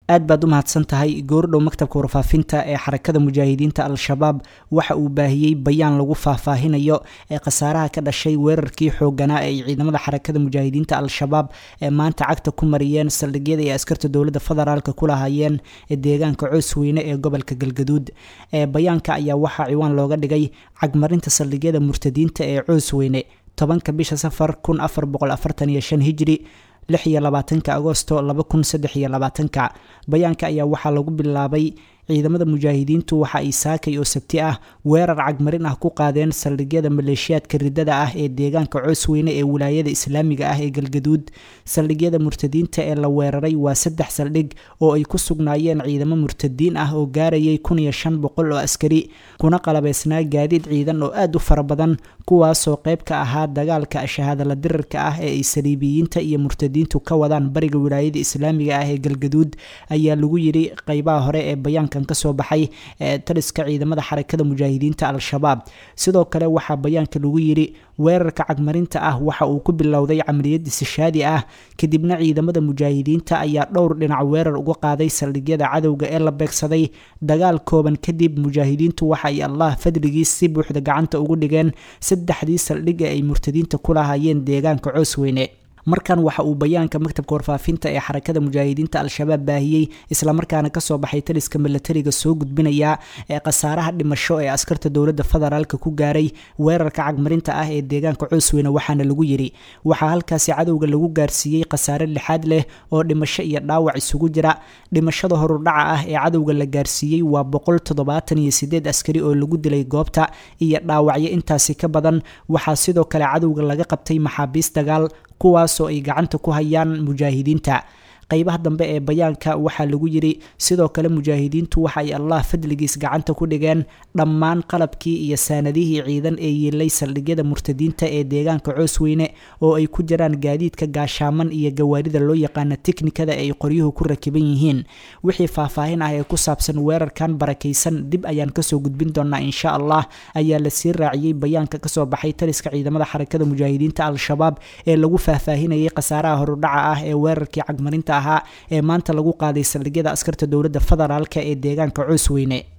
aad baad u mahadsan tahay goordhow maktabka warfaafinta ee xarakada mujaahidiinta al-shabaab waxa uu baahiyey bayaan lagu faahfaahinayo ee khasaaraha ka dhashay weerarkii xooganaa ee ciidamada xarakada mujaahidiinta al-shabaab ee maanta cagta ku mariyeen saldhigyada ay askarta dowladda federaalk ku lahaayeen ee deegaanka coosweyne ee gobolka galgaduud ee bayaanka ayaa waxaa ciwaan looga dhigay cagmarinta saldhigyada murtadiinta ee coosweyne tobanka bisha safar kun afar boqol afartan iyo shan hijri lix iyo labaatanka agosto laba kun saddex iyo labaatanka bayaanka ayaa waxaa lagu bilaabay ciidamada mujaahidiintu waxa ay saakay oo sabti ah weerar cagmarin ah ku qaadeen saldhigyada maleeshiyaadka ridada ah ee deegaanka coosweyne ee wilaayada islaamiga ah ee galgaduud saldhigyada murtadiinta ee la weeraray waa saddex saldhig oo ay ku sugnaayeen ciidamo murtadiin ah oo gaarayay kun iyo shan boqol oo askari kuna qalabeysnaa gaadiid ciidan oo aad u fara badan kuwaasoo qayb ka ahaa dagaalka shahaadala dirirka ah ee ay saliibiyiinta iyo murtadiintu ka wadaan bariga wilaayada islaamiga ah ee galgaduud ayaa lagu yiri qeybaha hore ee bayaanka kasoo baxay ee taliska ciidamada xarakada mujaahidiinta al-shabaab sidoo kale waxaa bayaanka lagu yiri weerarka cagmarinta ah waxa uu ku bilowday camaliyad isishaadi ah kadibna ciidamada mujaahidiinta ayaa dhowr dhinac weerar uga qaaday saldhigyada cadowga ee la beegsaday dagaal kooban kadib mujaahidiintu waxa ay allah fadligiis si buuxda gacanta ugu dhigeen saddexdii saldhig ee ay murtadiinta ku lahaayeen deegaanka coosweyne markan waxa uu bayaanka maktabka warfaafinta ee xarakada mujaahidiinta al-shabaab baahiyey islamarkaana kasoo baxay taliska milatariga soo gudbinayaa ee khasaaraha dhimasho ee askarta dowladda federaalk ku gaaray weerarka cagmarinta ah ee deegaanka coosweyne waxaana lagu yiri waxaa halkaasi cadowga lagu gaarsiiyey khasaare lixaad leh oo dhimasho iyo dhaawac isugu jira dhimashada horudhaca ah ee cadowga la gaarsiiyey waa boqol toddobaatan iyo sideed askari oo lagu dilay goobta iyo dhaawacyo intaasi ka badan waxaa sidoo kale cadowga laga qabtay maxaabiis dagaal kuwaasoo ay gacanta ku hayaan mujaahidiinta qeybaha dambe ee bayaanka waxaa lagu yiri sidoo kale mujaahidiintu waxa ay allah fadligiis gacanta ku dhigeen dhammaan qalabkii iyo saanadihii ciidan ee yiilay saldhigyada murtadiinta ee deegaanka coosweyne oo ay ku jiraan gaadiidka gaashaaman iyo gawaarida loo yaqaana tiknikada ay qoryuhu ku rakiban yihiin wixii faahfaahin ah ee ku saabsan weerarkan barakaysan dib ayaan kasoo gudbin doonaa insha allah ayaa lasii raaciyey bayaanka kasoo baxay taliska ciidamada xarakada mujaahidiinta al-shabaab ee lagu faahfaahinayay khasaaraha horudhaca ah ee weerarkii cagmarinta ahaa ee maanta lagu qaaday saldhigyada askarta dowladda federaalk ee deegaanka coosweyne